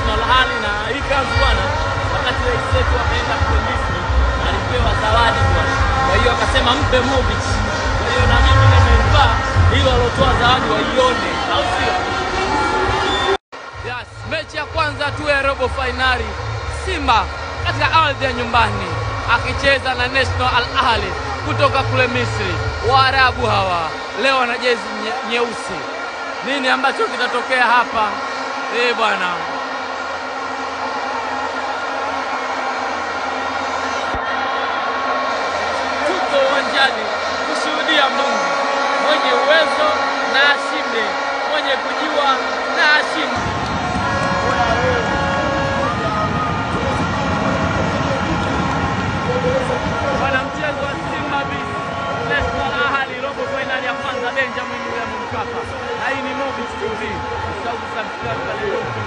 National Ahli na hii kanzu bwana, wakati rais wetu akaenda kule Misri alipewa zawadi bwana, kwa hiyo akasema mpe Movic. Kwa hiyo na mimi nimevaa hilo alotoa zawadi waione, au sio? Yes, mechi ya kwanza tu ya robo fainali Simba katika ardhi ya nyumbani akicheza na National Al Ahli kutoka kule Misri. Waarabu hawa leo wana jezi nye- nyeusi. Nini ambacho kitatokea hapa? Eh bwana, tuko uwanjani kushuhudia Mungu mwenye uwezo na ashinde, mwenye kujua na ashinde. Bwana, mchezo wa Simba vs National Ahli robo fainali ya kwanza Benjamin William Mkapa, na hii ni Movic TV. Usisahau kusubscribe pale YouTube.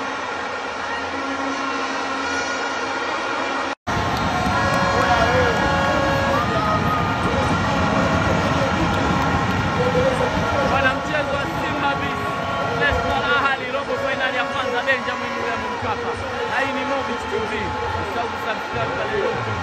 Bwana, mchezo wa Simba vs National Ahli robo fainali ya kwanza Benjamin William Mkapa, na hii ni Movic TV. Usisahau kusubscribe pale YouTube.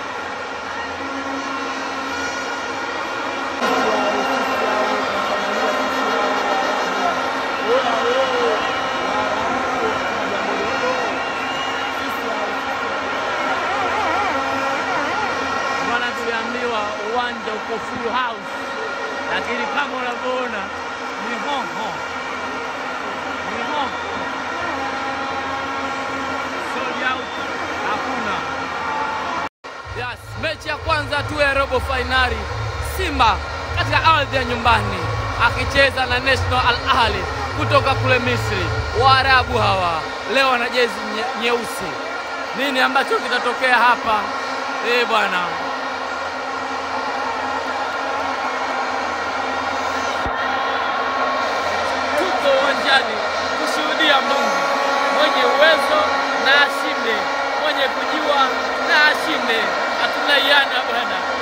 Bwana, tuliambiwa uwanja uko full house, lakini kama unavyoona ni hoho, ni hoho, sold out, hakuna. Yes, mechi ya kwanza tu ya robo fainali Simba katika ardhi ya nyumbani akicheza na National Al Ahli kutoka kule Misri. Waarabu hawa leo wana jezi nye- nyeusi. Nini ambacho kitatokea hapa? Eh bwana, tuko uwanjani kushuhudia Mungu mwenye uwezo na ashinde, mwenye kujua na ashinde. Hatuna iana bwana.